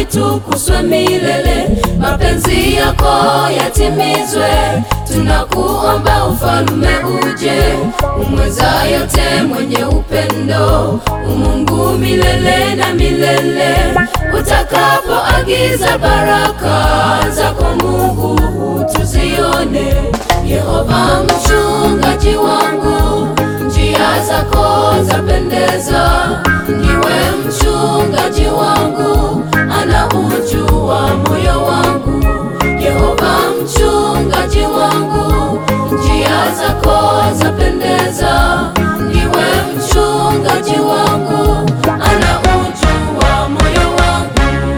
litukuzwe milele, mapenzi yako yatimizwe. Tunakuomba ufalme uje, umweza yote, mwenye upendo, umungu milele na milele. Utakapoagiza baraka zako Mungu tuzione. Yehova mchungaji wangu, njia zako zapendeza. Ndiwe mchungaji wangu, anaujua moyo wangu. Yehova mchungaji wangu, njia zako zapendeza. Ndiwe mchungaji wangu, anaujua moyo wangu.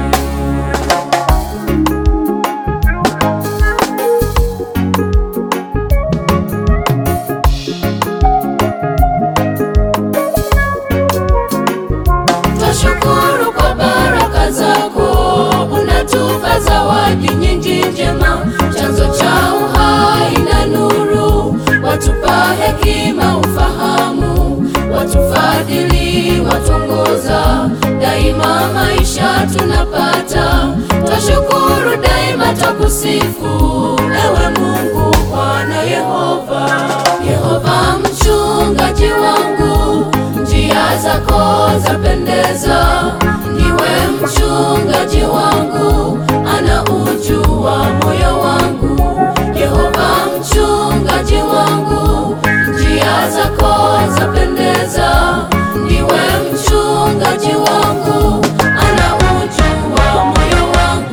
Twashukuru kwa baraka zako, unatupa zawadi nyingi njema, chanzo cha uhai na nuru, watupa hekima, ufahamu, watufadhili, watongoza daima, maisha tunapata. Twashukuru daima, twakusifu ewe Mungu, Bwana Yehova, Yehova mchungaji wangu njia zako zapendeza. Ndiwe mchungaji wangu, anaujua moyo wangu. Yehova mchungaji wangu, njia zako zapendeza. Ndiwe mchungaji wangu, anaujua moyo wangu.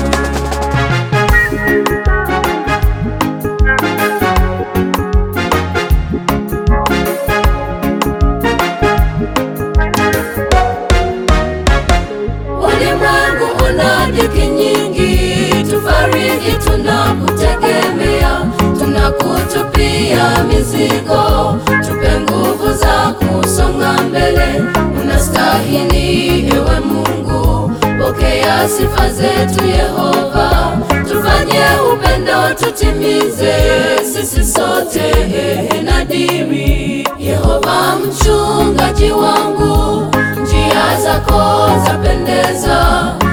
Ulimwengu una dhiki nyingi, tufariji tunakutegemea, tunakutupia mizigo, tupe nguvu za kusonga mbele. Unastahili ewe Mungu, pokea sifa zetu Yehova, tufanye upendo tutimize sisi sote ehe na dimi. Yehova mchungaji wangu njia zako zapendeza.